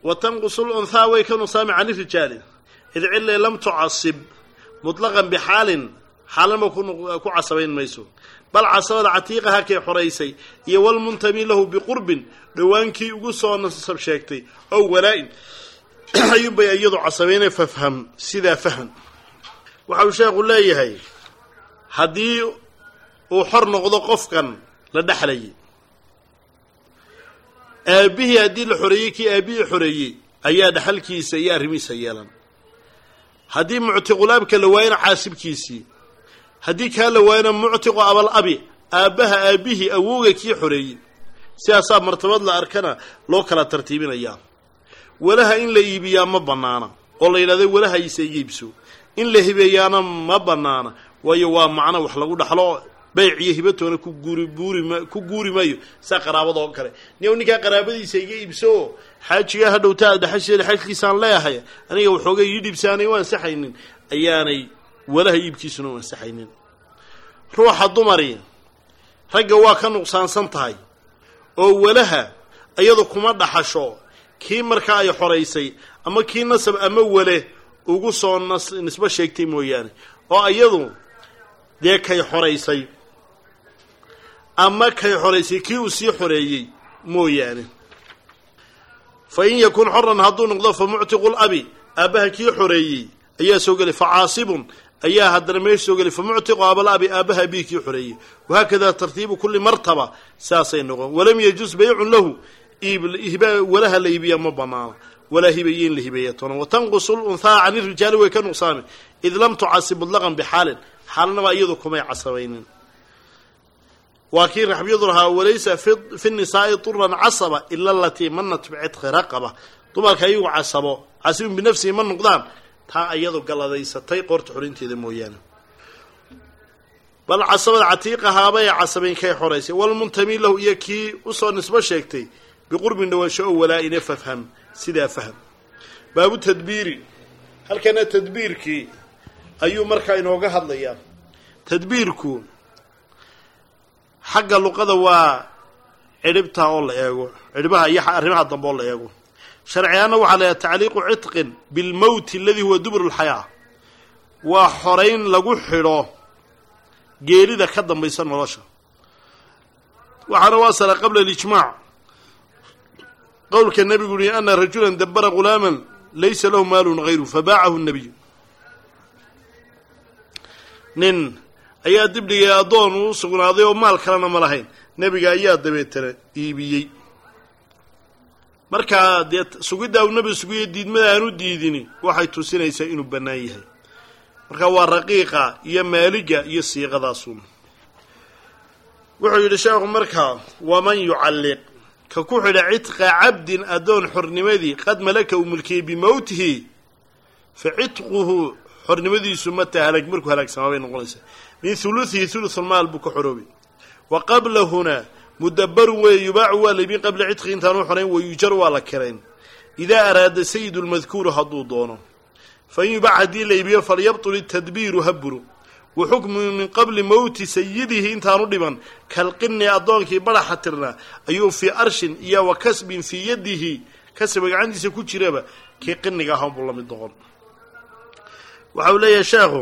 wa tanqusu lunhaa way ka nuqsaami can irijaali id cille lam tucasib mutlaqan bixaalin xaalanba ku casabayn mayso bal casabada catiiqaha kay xoraysay iyo walmuntami lahu biqurbin dhowaankii ugu soo nasab sheegtay ow walaa-in ayuunbay iyadu casabayna fafham sidaa faham waxa uu sheekhu leeyahay haddii uu xor noqdo qofkan la dhexlayay aabbihii haddii la xoreeyey kii aabbihii xoreeyey ayaa dhexalkiisa iyo arrimihiisa yeelan haddii muctiqulaabka la waayana caasibkiisii haddii kaa la waayana muctiqu abal abi aabbaha aabbihii awowga kii xoreeyey sidaasaa martabad la arkana loo kala tartiibinayaa walaha in la iibiyaa ma bannaana oo la yidhahdo walahaysa iga iibso in la hibeeyaana ma bannaana waayo waa macno wax lagu dhaxlo bayc iyo hibatoona ku guuri buurima ku guuri maayo saa qaraabada oo kale niyow ninkaa qaraabadiisa iga iibso xaajigaa hadhowta aad dhexasheeda xajkiisaan leeyahay aniga waxooga ii dhibsaanay u ansaxaynin ayaanay walaha iibkiisuna u ansaxaynin ruuxa dumari ragga waa ka nuqsaansan tahay oo walaha iyadu kuma dhaxasho kii markaa ay xoraysay ama kii nasab ama wale ugu soo nas nisbo sheegtay mooyaane oo iyadu dee kay xoraysay ama kay xoraysay kii uu sii xoreeyey mooyaane fa in yakun xoran hadduu noqdo fa muctiqu labi aabbaha kii xoreeyey ayaa soo gelay fa caasibun ayaa haddana meesha soo gelay fa muctiqu abal abi aabbaha abihi kii xoreeyey wahaakada tartiibu kulli martaba saasay noqon walam yajus baycun lahu walaha la iibiya ma banaana walaa hibaye in la hibeeya toona watanqusu lunhaa can irijaali way ka nuqsaami id lam tucasib mutlaqan bixaalin xaalnaba iyadu kumay casabaynin waa kii raxbiyadu lahaa walaysa fi nisaa'i turan casaba ila alatii manat bicitqi raqaba dumarka iyagu casabo casibun binafsihi ma noqdaan taa iyadu galladaysatay qoorta xorinteeda mooyaane bal casabada catiiqahaabay casabayn kay xoraysay walmuntami lahu iyo kii usoo nisbo sheegtay biqurbin dhawaansho oo walaa-ine fafham sidaa fahm baabu tadbiiri halkana tadbiirkii ayuu markaa inooga hadlayaa tadbiirku xagga luqada waa cidhibta oo la eego cidhibaha iyo arrimaha dambe oo la eego sharciyaana waxaa layahay tacliiqu citqin bilmowti aladii huwa dubur lxayaa waa xorayn lagu xidho geerida ka dambaysa nolosha waxaana waasala qabla alijmaac qowlka nebigu yihi ana rajulan dabara ghulaaman laysa lahu maalun hayru fabaacahu nabiy nin ayaa dibdhigay addoon uu sugnaaday oo maal kalena ma lahayn nebiga ayaa dabeetana iibiyey markaa dee sugiddaa uu nebiga sugiyo diidmada aan u diidini waxay tusinaysaa inuu bannaan yahay marka waa raqiiqa iyo maaliga iyo siiqadaasun wuxuu yidhi sheekhu markaa waman yucalliq ka ku xidha cidqa cabdin addoon xornimadii qad malaka uu mulkiyey bimowtihi fa cidquhu xornimadiisu mataa halaag markuu halaagsamaa bay noqonaysaa min huluhihi hulusulmaal buu ka xoroobay wa qablahuna mudabarun weeye yubaacu waa laybin qabla cidqi intaanu xorayn wayujar waa la kirayn idaa araada sayidu lmadkuuru hadduu doono fa in yubac haddii la iibiyo falyabtul itadbiiru haburu wa xukmu min qabli mowti sayidihi intaanu dhiban kalqini addoonkii badaxa tirnaa ayuu fii arshin iyo wa kasbin fii yadihi kasba gacantiisa ku jiraba kii qiniga ahaan buu la mid noqon waxa uu leeyahay sheekhu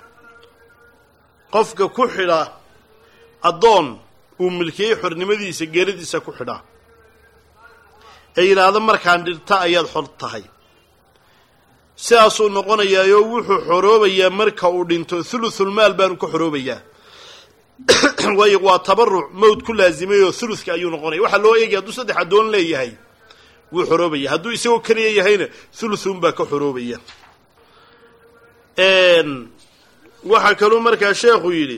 qofka ku xidha addoon uu milkiyey xornimadiisa geeradiisa ku xidha ee yidhaahdo markaan dhirta ayaad xor tahay sidaasuu noqonayaayoo wuxuu xoroobayaa marka uu dhinto thuluthulmaal baanu ka xoroobayaa waayo waa tabaruc mowd ku laasimay oo thuluthka ayuu noqonaya waxaa loo eegaya hadduu saddex addoon leeyahay wuu xoroobaya hadduu isagoo keliya yahayna thuluthun baa ka xoroobaya waxaa kaluu markaa sheekhu yidhi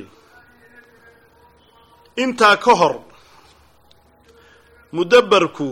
intaa ka hor mudabbarku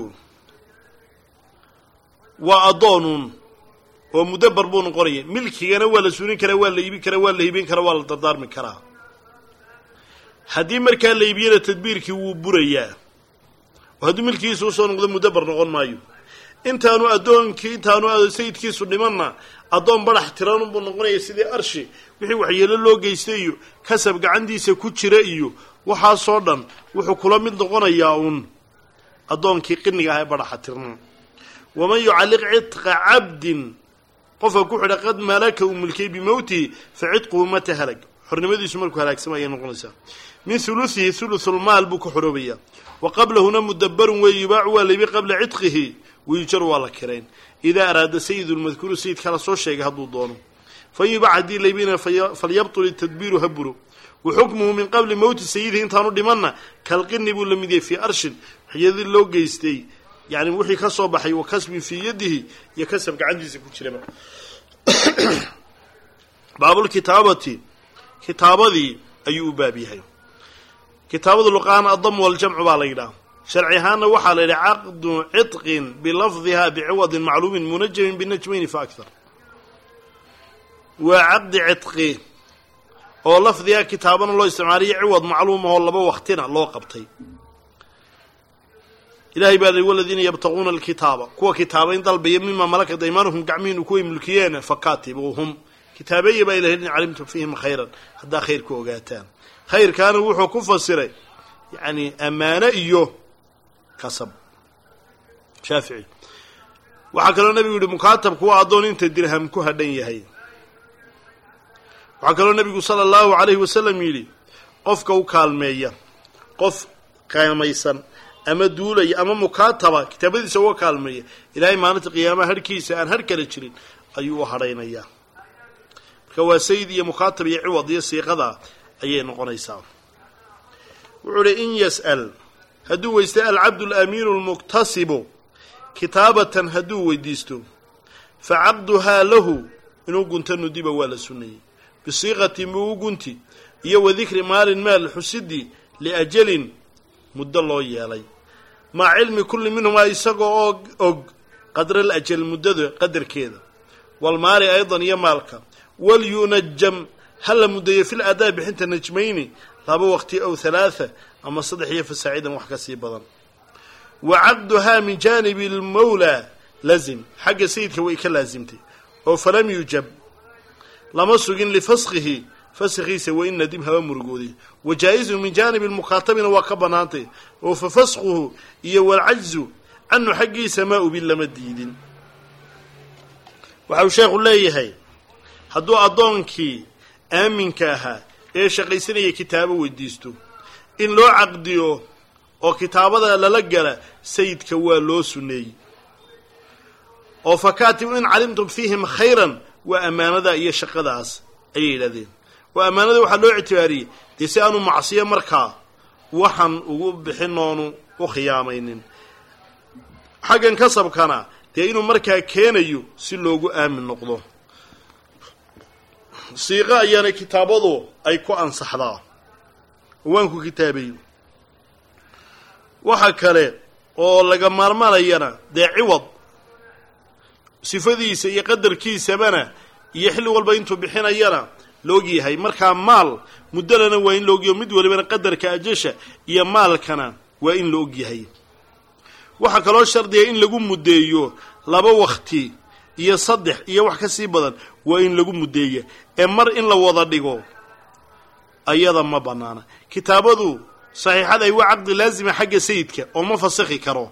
waa addoonuun oo mudabbar buu noqonaya milkigana waa la suulin karaa waa la iibin karaa waa la hibin karaa waa la dardaarmi karaa haddii markaa la iibiyana tadbiirkii wuu burayaa oo hadduu milkigiisa usoo noqdo mudabbar noqon maayo intaanu addoonkii intaanu sayidkiisu dhimanna addoon badax tiranunbuu noqonaya sidii arshi wixii waxyeelo loo geystay iyo kasab gacantiisa ku jira iyo waxaasoo dhan wuxuu kula mid noqonayaa uun addoonkii qiniga ah ee badaxa tirna waman yucalliq cidqa cabdin qofka ku xidha qad malaka uu mulkiyey bimowtihi fa cidquhu mata halag xornimadiisu markuu halaagsama ayay noqonaysaa min hulusihi hulusulmaal buu ka xoroobayaa wa qablahuna mudabarun wey yubaacu waa laybi qabla cidqihi wayujaru waa la kirayn idaa araada sayidu lmadkuuru sayidka la soo sheegay hadduu doono fa in yubac haddii laybina falyabtul itadbiiru ha buro wa xukmuhu min qabli mowti sayidihi intaanu dhimanna kalqini buu la mid yahay fii arshin waxyadii loo geystay yani wixii ka soo baxay wa kasbin fii yadihi iyo kasab gacantiisa ku jiraba baabulkitaabati kitaabadii ayuu u baab yahay kitaabada luqaan adam waljamcu baa la yidhaha sharci ahaanna waxaa la yidhaha caqdu cidqin bilafdiha biciwadin macluumin munajamin binajmayni fa akthar waa caqdi cidqi oo lafdiga kitaabana loo isticmaaliyo ciwad macluum ahoo laba waktina loo qabtay ilahay baa li waladiina yabtaquuna alkitaaba kuwa kitaabayn dalbaya mima malakat aymanuhum gacmihiinu kuway mulkiyeen fakatibuuhum kitaabeeya baa ilahay in calimtum fiihim khayran haddaa khayr ku ogaataan khayrkaana wuxuu ku fasiray yani ammaano iyo kasab shaafici waxaa kaloo nebigu yihi mukaatabku waa addoon inta dirham ku hadhan yahay waxaa kaloo nebigu sala allahu calayhi wasalam yidhi qofka u kaalmeeya qof qaamaysan ama duulaya ama mukaataba kitaabadiisa uga kaalmeeya ilaahay maalinta qiyaamaha harhkiisa aan har kala jirin ayuu u hadhaynayaa marka waa sayid iyo mukaatab iyo ciwad iyo siiqada ayay noqonaysaa wuxuu uhi in yas'al hadduu weysta alcabdu alamiinu almuktasibu kitaabatan hadduu weydiisto fa caqduhaa lahu inuu gunta nudiba waa la sunnayey bisiiqatin buu u gunti iyo wa dikri maalin maal xusidii liajalin muddo loo yeelay maca cilmi kulli minhumaa isagoo oo og qadral ajal muddada qadarkeeda walmaali aydan iyo maalka walyunajam ha la muddeeyo fil adaa bixinta najmayni laba waqti ow halaatha ama saddex iyo fasaacidan wax ka sii badan wa caqduhaa min jaanibi almawlaa lazim xagga sayidka way ka laasimtay oo falam yujab lama sugin lifaskhihi faskhiisa wain nadim haba murugooday wa jaa-izun min jaanibi lmukaatabina waa ka bannaantay oo fa faskhuhu iyo walcajzu canhu xaggiisa maa ubin lama diidin waxa uu sheekhu leeyahay hadduu addoonkii aaminka ahaa ee shaqaysanaya kitaabo weydiisto in loo caqdiyo oo kitaabada lala gala sayidka waa loo sunneeyey oo fakaatibu in calimtum fiihim khayran waa ammaanada iyo shaqadaas ayay yidhahdeen oo ammaanada waxaa loo ictibaariyey dee si aanu macsiyo markaa waxaan ugu bixin oonu u khiyaamaynin xaggan kasabkana dee inuu markaa keenayo si loogu aamin noqdo siiqo ayaana kitaabadu ay ku ansaxdaa waanku kitaabayo waxa kale oo laga maarmanayana dee ciwad sifadiisa iyo qadarkiisabana iyo xilli walba intuu bixinayana laogyahay markaa maal muddalana waa in laogyaho mid walibana qadarka ajasha iyo maalkana waa in la ogyahay waxaa kaloo shardiga in lagu muddeeyo laba wakti iyo saddex iyo wax ka sii badan waa in lagu muddeeya ee mar in la wada dhigo ayada ma bannaana kitaabadu saxiixada ay waa caqdi laasima xagga sayidka oo ma fasakhi karo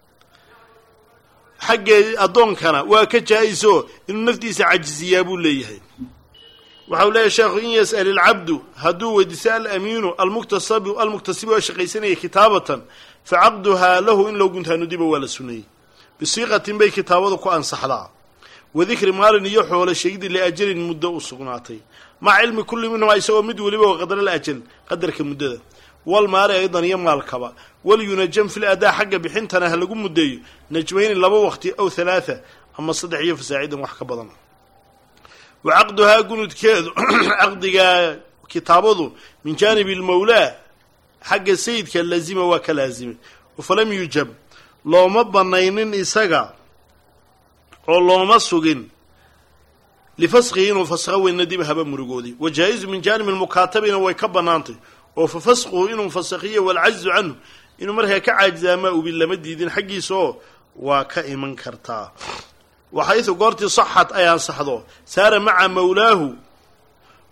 xagga addoonkana waa ka jaa-iso inuu naftiisa cajisiyaa buu leeyahay waxau leeyahay sheekhu in yas'al ilcabdu hadduu weydiiso alamiinu almuktasabu almuktasibu oo shaqaysanaya kitaabatan fa caqduhaa lahu in loo guntaa nudiba waa la suneeyey bisiiqatin bay kitaabadu ku ansaxdaa wadikri maalin iyo xoolo sheegidii liajalin muddo u sugnaatay maca cilmi kulli minhumaa isagoo mid weliba oo qadral ajal qadarka muddada walmaali aydan iyo maalkaba walyunajam fil adaa xagga bixintana ha lagu muddeeyo najmayni laba waqti aw halaatha ama saddex iyo fasaacidan wax ka badan wa caqduhaa gunudkeedu caqdigaa kitaabadu min jaanibi almawlaa xagga sayidka laazima waa ka laazimay falam yujab looma banaynin isaga oo looma sugin lifaskhihi inuu faskho weyn nadib haba murugooday wa jaa-izu min jaanibi lmukaatabina way ka bannaantay oo fa faskhuhu inuu fasakhiyo walcajzu canhu inuu markaa ka caajizaamaa ubin lama diidin xaggiisa oo waa ka iman kartaa waxaysu goortii saxad ay ansaxdo saara maca mawlaahu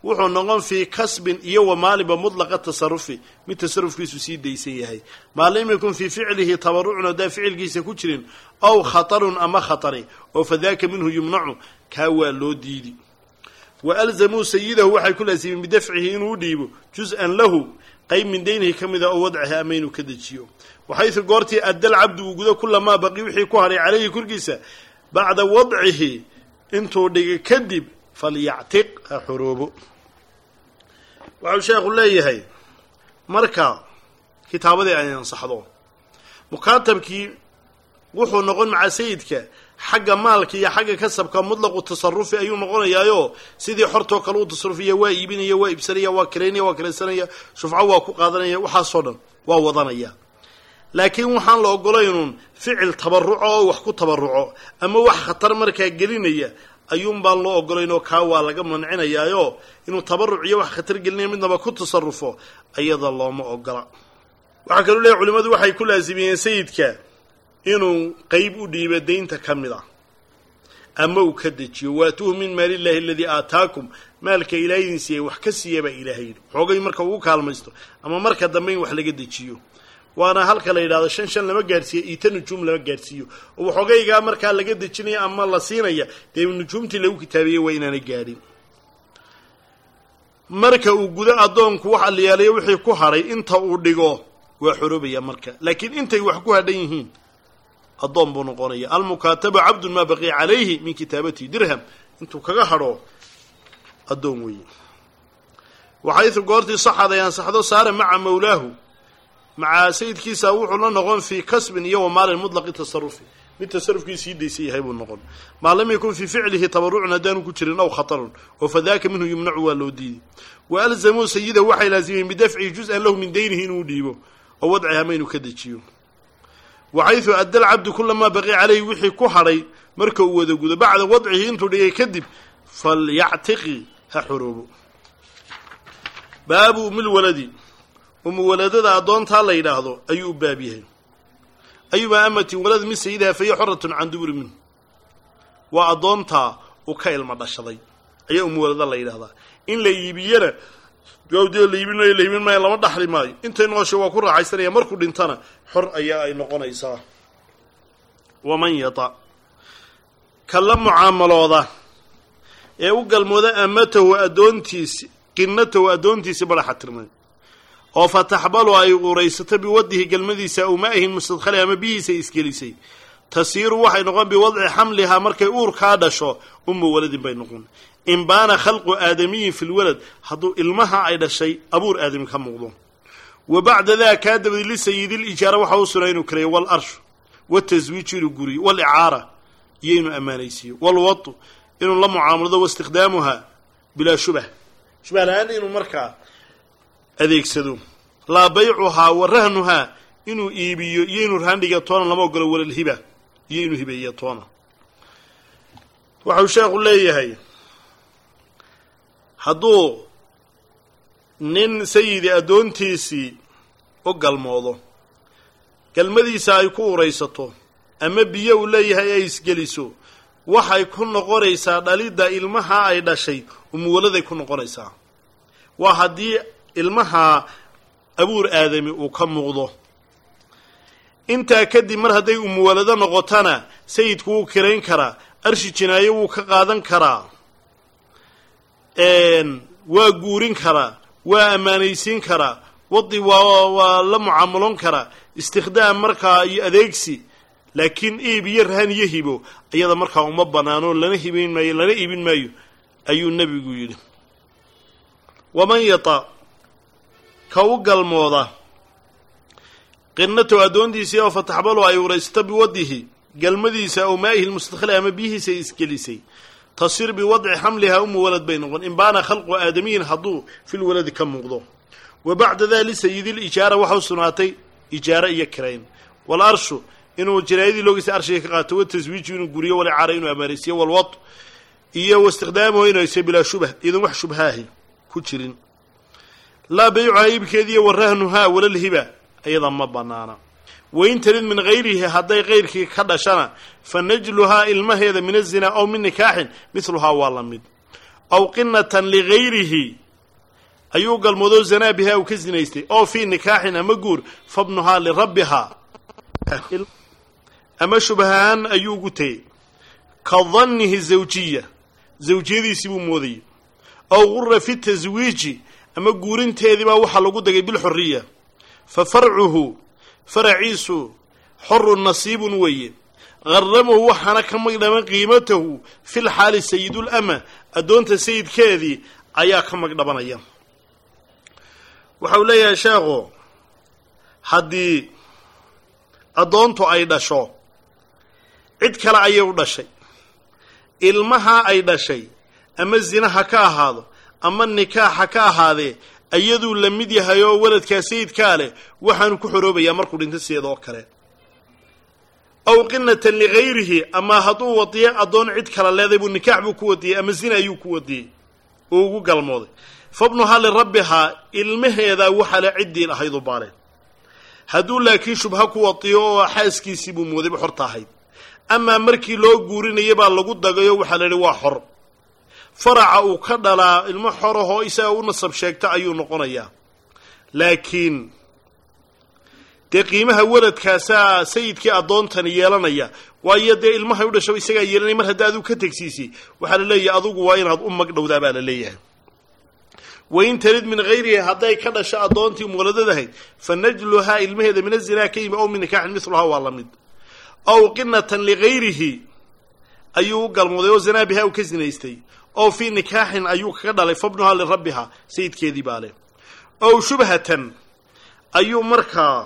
wuxuu noqon fii kasbin iyo wa maalinba mudlaqa tasarufi mid tasarufkiisu sii daysan yahay maa lam yakun fii ficlihi tabarucun haddaan ficilkiisa ku jirin aw khatarun ama khatari oo fadaaka minhu yumnacu kaa waa loo diidi wa alzamuu sayidahu waxay ku laasimeen bidafcihi inuu u dhiibo juz-an lahu qayb min daynihi ka mida oo wadcihi ama inuu ka dejiyo waxaysu goortii addal cabdu uu gudo kulamaa baqi wixii ku haray calayhi korkiisa bacda wadcihi intuu dhigay kadib falyactiq ha xoroobo waxau sheekhu leeyahay marka kitaabadii ay ansaxdo mukaatabkii wuxuu noqon maca sayidka xagga maalka iyo xagga kasabka mutlaqu tasarufi ayuu noqonayaayo sidii xortoo kale u tasarufaya waa iibinaya waa iibsanaya waa karaynaya waa karaysanaya shufco waa ku qaadanaya waxaasoo dhan waa wadanaya laakiin waxaan la ogolaynun ficil tabaruco oo wax ku tabaruco ama wax khatar markaa gelinaya ayuun baan loo ogolaynoo kaa waa laga mancinayaayo inuu tabaruc iyo wax khatar gelinaya midnaba ku tasarufo ayada looma ogola waxaa kaloo leeyahy culimmadu waxay ku laasimiyeen sayidka inuu qeyb u dhiibo daynta ka mid ah ama uu ka dejiyo waatuuhu min maalillahi aladii aataakum maalka ilaah idin siiyey wax ka siiya baa ilaahay yidhi xoogay marka uu kaalmaysto ama marka dambe in wax laga dejiyo waana halka la yidhahdo shan shan lama gaadhsiiyo iita nujuum lama gaadhsiiyo oo waxoogaygaa markaa laga dejinaya ama la siinaya dee nujuumtii lagu kitaabeeyey waa inaanay gaadhin marka uu gudo addoonku wax aliyaalayo wixii ku hadhay inta uu dhigo waa xoroobaya marka laakiin intay wax ku hadhan yihiin addoon buu noqonaya almukaataba cabdun maa baqiya calayhi min kitaabatihi dirham intuu kaga hadho addoon weeye waxaysu goortii saxad ay ansaxdo saara maca mawlaahu maca sayidkiisa wuxuu la noqon fii kasbin iyo wa maalin mutlaqi tasarufi mid tasarufkii sii daysan yahay buu noqon maa lam yakun fii ficlihi tabarucun haddaanu ku jirin aw khatarun oo fadaaka minhu yumnacu waa loo diiday wa alzamuu sayidahu waxay laasimeen bidafcihi juz-an lahu min daynihi inuu dhiibo oo wadciha ma inuu ka dejiyo waxaysu adda alcabdu kulamaa baqiya calayhi wixii ku hadhay marka uu wada gudo bacda wadcihi intuu dhigay kadib falyactiqi ha xoroobo baabu umilwaladi umuwaladada addoontaa la yidhaahdo ayuu u baab yahay ayumaa amatin walad min sayidaha fahiya xoratun can duburi minhu waa addoontaa uu ka ilma dhashaday ayaa umuwalada la yidhahdaa in la iibiyana gawdee la iibin maayo la iibin maayo lama dhaxli maayo intay noosha waa ku raaxaysanaya markuu dhintana xor ayaa ay noqonaysaa waman yata ka la mucaamalooda ee u galmooda amatahu addoontiisi qinnatahu addoontiisi badaxa tirmay oo fa taxbalu ay uraysato biwadihi galmadiisa aw maahin mustadkhali ama bihiisa isgelisay tasiiru waxay noqon biwadci xamlihaa markay uurkaa dhasho ummu waladin bay noqon in baana khalqu aadamiyin fi lwalad hadduu ilmaha ay dhashay abuur aadami ka muuqdo wa bacda daa kaa dabadi lisayidilijaara waxaa u sugnaa inuu kareeyo waalarshu wataswiiju inuu guriyo walicaara iyo inuu ammaanaysiiyo walwatu inuu la mucaamalado waistikdaamuha bilaa shubah shubah la-aan inuu markaa adeegsado laa baycuhaa wa rahnuhaa inuu iibiyo iyo inuu rahandhiga toona lama ogolo walalhiba iyo inuu hibeeyo toona waxau sheekhu leeyahay hadduu nin sayidi addoontiisii u galmoodo galmadiisa ay ku uraysato ama biyo uu leeyahay ay isgeliso waxay ku noqonaysaa dhalidda ilmaha ay dhashay umuwaladay ku noqonaysaa waa haddii ilmaha abuur aadami uu ka muuqdo intaa kadib mar hadday umuwalado noqotana sayidku wuu kirayn karaa arshi jinaayo wuu ka qaadan karaa waa guurin karaa waa ammaanaysiin karaa wadi waa waa la mucaamaloon karaa istikhdaam markaa iyo adeegsi laakiin iib iyo rahan iyo hibo iyada markaa uma banaano lana hibayn maayo lana iibin maayo ayuu nebigu yidhi waman yata ka u galmooda qinatow addoontiisii oo fataxbalu ay uraysato biwadihi galmadiisa aw maa'ihi lmustadkhili ama biyihiisa ay isgelisay tasir biwadci xamlihaa umu walad bay noqon in baana khalqu aadamiyin hadduu fil waladi ka muuqdo wa bacda daa lisayidilijaara waxa u sugnaatay ijaara iyo kirayn wal arshu inuu jinaayadii loogiisa arshiga ka qaato wataswiiju inuu guriyo walicaara inuu amaanaysiyo walwad iyo waistikdaamuhu inaysa bilaa shubah iyadan wax shubhaahi ku jirin laa baycuhaa iibkeediiyo warahnuhaa walalhiba iyada ma banaana wain tarid min hayrihi hadday kayrkii ka dhashana fa najluhaa ilmaheeda min azinaa aw min nikaaxin midluhaa waa la mid aw qinatan ligayrihi ayuu galmoodo zanaa bihaa uu ka sinaystay oo fii nikaaxin ama guur fabnuhaa lirabbihaa ama shubahaan ayuu ugu tegey ka dannihi zawjiya zawjiyadiisii buu moodayay aw gura fi taswiiji ama guurinteedii baa waxaa lagu dagay bilxuriya fa farcuhu faraciisu xorun nasiibun weeye qaramahu waxaana ka magdhaman qiimatahu fil xaali sayidulama addoonta sayidkeedii ayaa ka magdhabanaya waxa uu leeyahay sheekhu haddii addoontu ay dhasho cid kale ayay u dhashay ilmaha ay dhashay ama zina ha ka ahaado ama nikaax ha ka ahaadee iyaduu la mid yahay oo waladkaa sayidkaa leh waxaanu ku xoroobayaa markuu dhinto sideeda oo kale aw qinatan ligayrihi ama hadduu wadiyo addoon cid kala leeday buu nikaax buu ku wadiyey ama zina ayuu ku wadiyey oo ugu galmooday fabnuhaa lirabbihaa ilmaheedaa waxale ciddii lahaydu baale hadduu laakiin shubha ku wadiyo oo xaaskiisii buu moodayba xorta ahayd amaa markii loo guurinaya baa lagu dagayo waxaa la yidhi waa xor faraca uu ka dhalaa ilmo xorahoo isaga u nasab sheegta ayuu noqonayaa laakiin dee qiimaha waladkaasaa sayidkii addoontani yeelanaya waayo dee ilmahay u dhasho isagaa yeelanaya mar hadda aduu ka tegsiisay waxaa la leeyahay adugu waa inaad u magdhowdaa baa la leeyahay wain tarid min hayrihi hadday ka dhasho addoontii muwaladadahayd fa najluhaa ilmaheeda min azinaa ka yimi ow min nikaaxin miluhaa waa la mid ow qinatan ligayrihi ayuu u galmooday oo zanaa bihaa uu ka sinaystay oo fii nikaaxin ayuu kaga dhalay fabnuhaa lirabbihaa sayidkeedii baa leh ow shubhatan ayuu markaa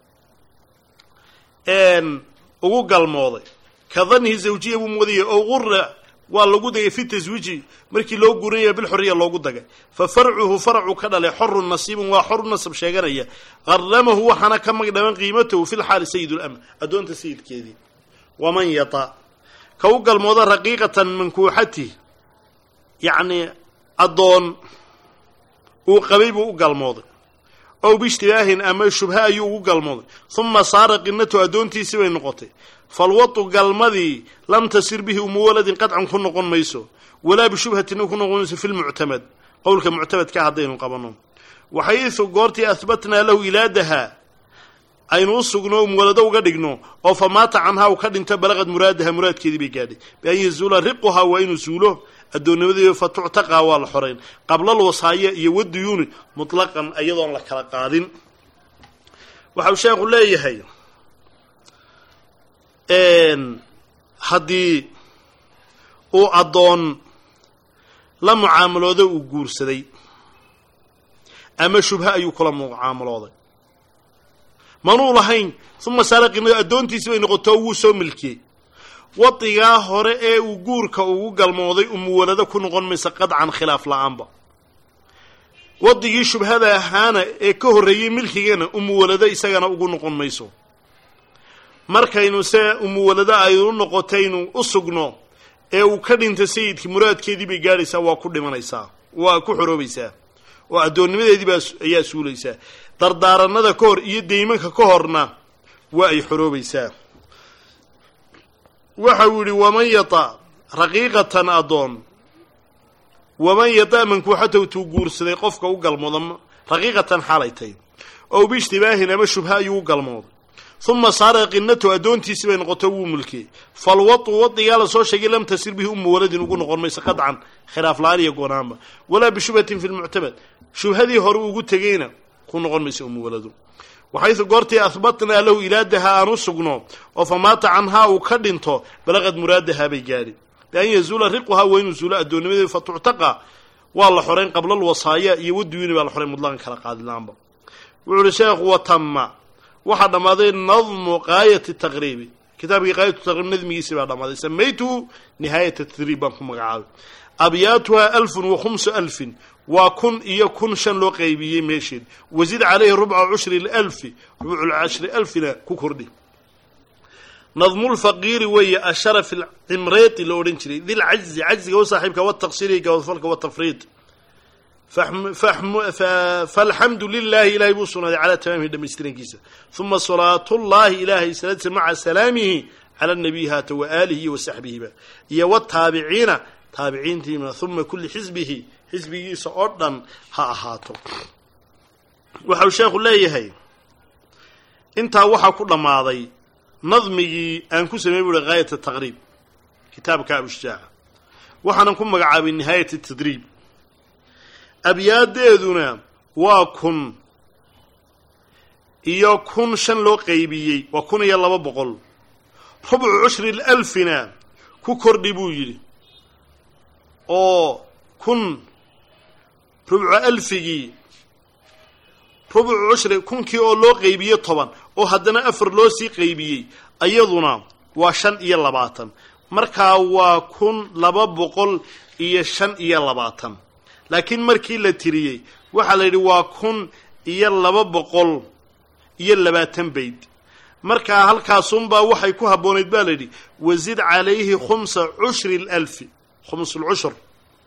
ugu galmooday ka dannihi zawjiya buu moodayay ow gura waa lagu dagay fi taswiiji markii loo guurinaya bilxuriya loogu dagay fa farcuhu faracuu ka dhalay xorun nasiibun waa xoru nasab sheeganaya qaramahu waxaana ka magdhaman qiimatahu fi lxaali sayid lamr addoonta sayidkeedii waman yata ka u galmooda raqiiqatan mankuuxatih yacni addoon uu qabay buu u galmooday ow biishtibaahin ama shubha ayuu ugu galmooday uma saara qinatu addoontiisii bay noqotay falwatu galmadii lam tasir bihi umu waladin qadcan ku noqon mayso walaa bishubhatina ku noqon mayso fi lmuctamad qowlka muctamadka haddaynu qabanno waxaysu goortii ahbatnaa lahu ilaadaha aynu u sugno muwalado uga dhigno oo fa maata canhaa u ka dhinto balaqad muraadaha muraadkeedii bay gaadhay bian yazuula riquhaa waa inuu suulo addoonnimadii fa tuctaqaa waa la xorayn qablal wasaaya iyo waduyuuni mutlaqan iyadoon la kala qaadin waxau sheekhu leeyahay haddii uu addoon la mucaamaloodo uu guursaday ama shubha ayuu kula mucaamalooday manuu lahayn uma saaraqina addoontiisi bay noqotoo wuu soo milkiyey wadigaa hore ee uu guurka ugu galmooday umuwalado ku noqon maysa qadcan khilaaf la-aanba wadigii shubhada ahaana ee ka horreeyey milkigana umuwalado isagana ugu noqon mayso markaynu se umuwalado aynu noqotaynu u sugno ee uu ka dhinta sayidkii muraadkeedii bay gaadhaysaa waa ku dhimanaysaa waa ku xoroobaysaa oo addoonnimadeedii baa ayaa suulaysaa dardaaranada ka hor iyo deymanka ka horna waa ay xoroobaysaa waxa uu yidhi waman yata raqiiqatan addoon waman yata mankuuxatahu tuu guursaday qofka u galmooda raqiiqatan xaalay tay ow biishtibaahin ama shubha ayuu u galmooday uma saara qinatu addoontiisii bay noqoto wuu mulkiyey falwatu wadigaa la soo sheegay lam tasir bihi umu waladin ugu noqon mayso qadcan khilaaf la-aan iyo goonaanba walaa bishubhatin fi lmuctamad shubhadii hore ugu tegeyna ku noqon mayso umu waladu waxaysu goortii ahbatnaa lahu ilaadaha aan u sugno oo fa maata canhaa uu ka dhinto balaqad muraadahaa bay gaadhi bian yazuula riquhaa waa inuu zuulo addoonnimadeedu fa tuctaqa waa la xorayn qabla alwasaaya iyo waduyuni baa la xorayn mudlaqan kala qaadilaanba wuxuu uhi sheekhu watama waxaa dhammaaday nadmu qaayati taqriibi kitaabkii qaayatu taqriib nadmigiisi baa dhammaaday samaytuhu nihaayat tadriib baan ku magacaabay abyaatuha alfun wa khumsu alfin waa kun iyo kun shan loo qaybiyey meesheed wazid calayhi rubca cushri alfi rubculcashri alfina ku kordhi nadmulfaqiiri weeye asharaf alcimreeti la odhan jiray dilcajzi cajziga u saaxiibka wataqsiri gabadfalka watafriid falxamdu lilahi ilahay buu sugnaaday calaa tamaamihi dhamaystirankiisa uma salaatullahi ilahay salaadisa maca salaamihi cala nabiy haata wa aalihi iyo wasaxbihiba iyo wataabiciina taabiciintiina uma kulli xisbihi xisbigiisa oo dhan ha ahaato waxau sheekhu leeyahay intaa waxaa ku dhammaaday nadmigii aan ku sameey buuhi haayat taqriib kitaabka abushjaaca waxaanan ku magacaabay nihaayat tadriib abyaadeeduna waa kun iyo kun shan loo qaybiyey waa kun iyo laba boqol rubcu cushri alfina ku kordhi buu yidhi oo kun rubcu alfigii rubcu cushri kunkii oo loo qaybiye toban oo haddana afar loo sii qaybiyey ayaduna waa shan iyo labaatan markaa waa kun laba boqol iyo shan iyo labaatan laakiin markii la tiriyey waxaa la yidhi waa kun iyo laba boqol iyo labaatan bayd markaa halkaasunbaa waxay ku habboonayd baa la yidhi wasid calayhi khumsa cushri lalfi khumsulcushur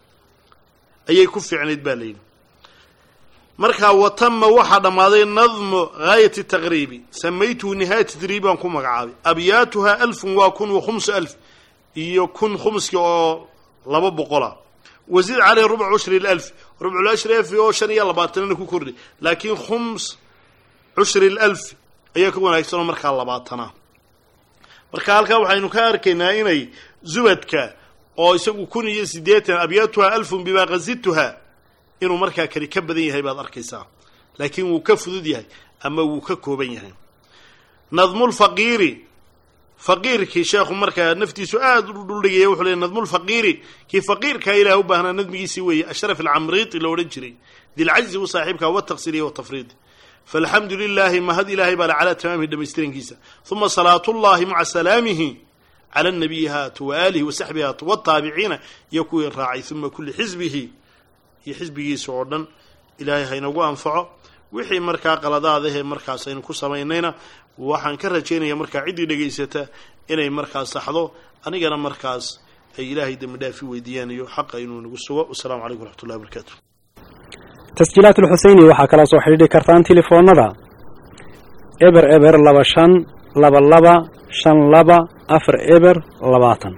ayay ku fiicnayd baa la yidhi markaa watama waxaa dhammaaday nadmu gaayati taqriibi samaytuhu nihaayat tadriib baan ku magacaabay abyaatuha alfun waa kun wa khumsu alf iyo kun khumski oo laba boqola wasid caleyhi rubc cushri lalf rubculashri alfi oo shan iyo labaatanana ku kordhi laakiin khums cushri lalf ayaa ka wanaagsanoo markaa labaatana marka halkaa waxaynu ka arkaynaa inay zubadka oo isagu kun iyo siddeetan abyaatuha alfun bimaa qasidtuha inuu markaa kani ka badan yahay baad arkaysaa laakiin wuu ka fudud yahay ama wuu ka kooban yahay nadmulfaqiiri faqiirkii sheekhu markaa naftiisu aada u dhuldhigaya wuxuu leey nadmulfaqiiri kii faqiirkaa ilaah u baahnaa nadmigiisii weeye ashraf alcamriiti la odhan jiray dilcajzi u saaxiibka wataqsiriya watafriid faalxamdu lilaahi mahad ilaahay baa le calaa tamaamihi dhamaystirankiisa uma salaatullahi maca salaamihi cala nabiyi haatu wa aalihi wa saxbihi haatu wataabiciina iyo kuwii raacay uma kulli xisbihi iyo xisbigiisa oo dhan ilaahay haynagu anfaco wixii markaa qaladaadahee markaas aynu ku samaynayna waxaan ka rajaynaya markaa ciddii dhegaysata inay markaas saxdo anigana markaas ay ilaahay dembi dhaafi weydiiyaan iyo xaqa inuu nagu sugo wasalaamu calaykum waraxmatullahi wabarakaatu tasjiilaat alxuseyni waxaa kala soo xidhiidhi kartaan telefoonnada eber eber laba shan laba laba shan laba afar eber labaatan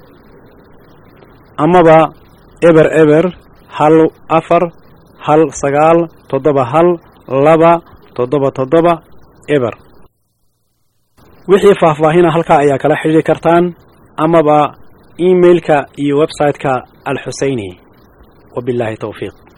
amaba eber eber hal afar hal sagaal toddoba hal laba toddoba toddoba eber wixii faahfaahina halkaa ayaa kala xidhiidhi kartaan amaba emailka iyo website-ka alxuseyni wabillahi towfiiq